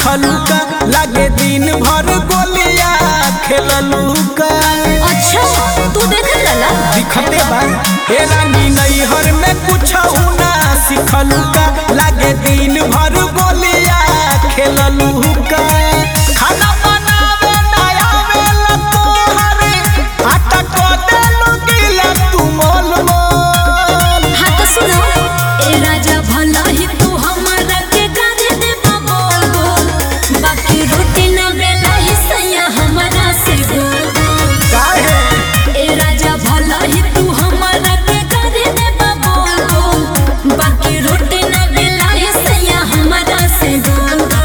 सीखलू का लागे दिन भर गोलिया खेललू का अच्छा तू देख लला दिखते बा ए रानी नैहर में कुछ ना सीखलू का लागे दिन भर गोलिया खेललू का खाना बनावे ना आवेला तोहरे आटा को देलू गिला तू मोल मोल हाँ तो सुनो ए राजा भला ही तू हमारा के गारे दे बोल बोल बाकी रोटी ना बेला ही सैया हमारा से बोल बोल काहे ए राजा भला ही तू हमारा के गारे दे बोल बोल बाकी रोटी ना बेला ही सैया हमारा से बोल बोल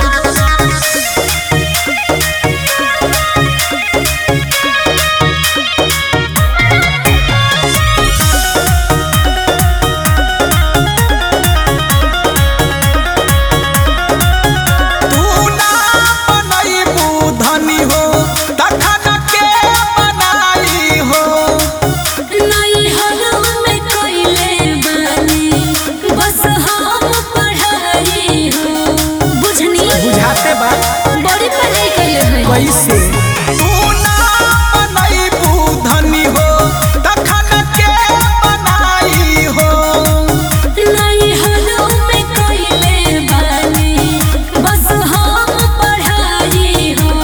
तू ना बनैबू धनी हो तखन के बनाई हो नहीं हरम में कोइले बानी बस हम पढ़ाई हो बुझनी बुझाते बा बड़ी पढ़ाई कइले है कैसे तू ना बनैबू धनी हो तखन के बनाई हो नहीं हरम में कोइले बानी बस हम पढ़ाई हो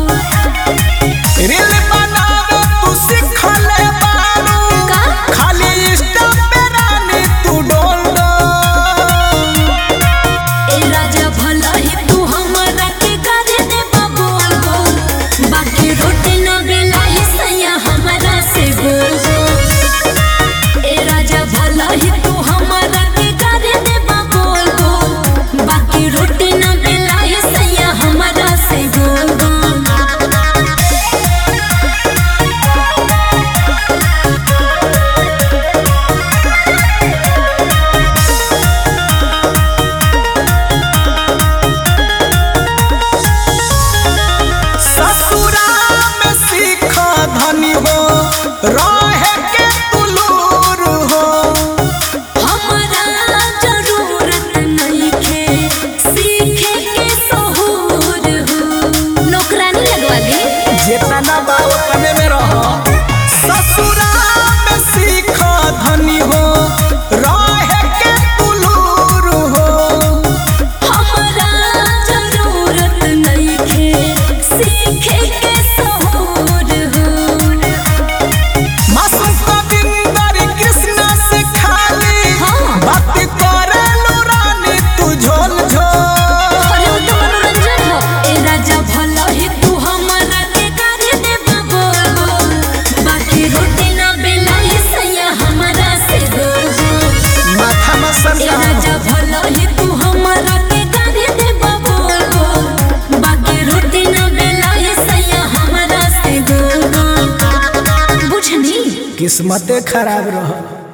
रील बनावे तू सिखले बारू का? खाली इंस्टा पे रानी तू डोल डोल ए राजा भला ही तू हमारा के गारे दे बोल बोल बाकी रोटी ना बेला ही सैया हमारा से बोल बोल ए राजा भला ही तू हमारा के गारे दे बोल बोल बाकी रोटी ना बेला ही सैया हमारा से बोल बोल ससुरा में सीख धनी हो रहे के तुलूर हो हमारा जरूरत नहीं खे सीखे के सहूर हो नौकरानी लगवा दी जेतना बा ओतने में रह ससुरा में सीख धनी हो रहे के तुलूर हो हमारा जरूरत नहीं खे सीखे के सहूर हो मासूम कविंदर कृष्ण से खाली हाँ। बात करे रानी तू झोल झोल अरे वो तो मनोरंजन हो ए राजा भला ही तू हमारा के गारे दे बोल बोल बाकी रोटी ना बेला ही सैया हमारा से बोल बोल माथा में सर ए राजा भला ही तू हमारा के गारे दे बोल बोल बाकी रोटी ना बेला ही सैया हमारा से बोल बोल बुझनी किस्मते खराब रह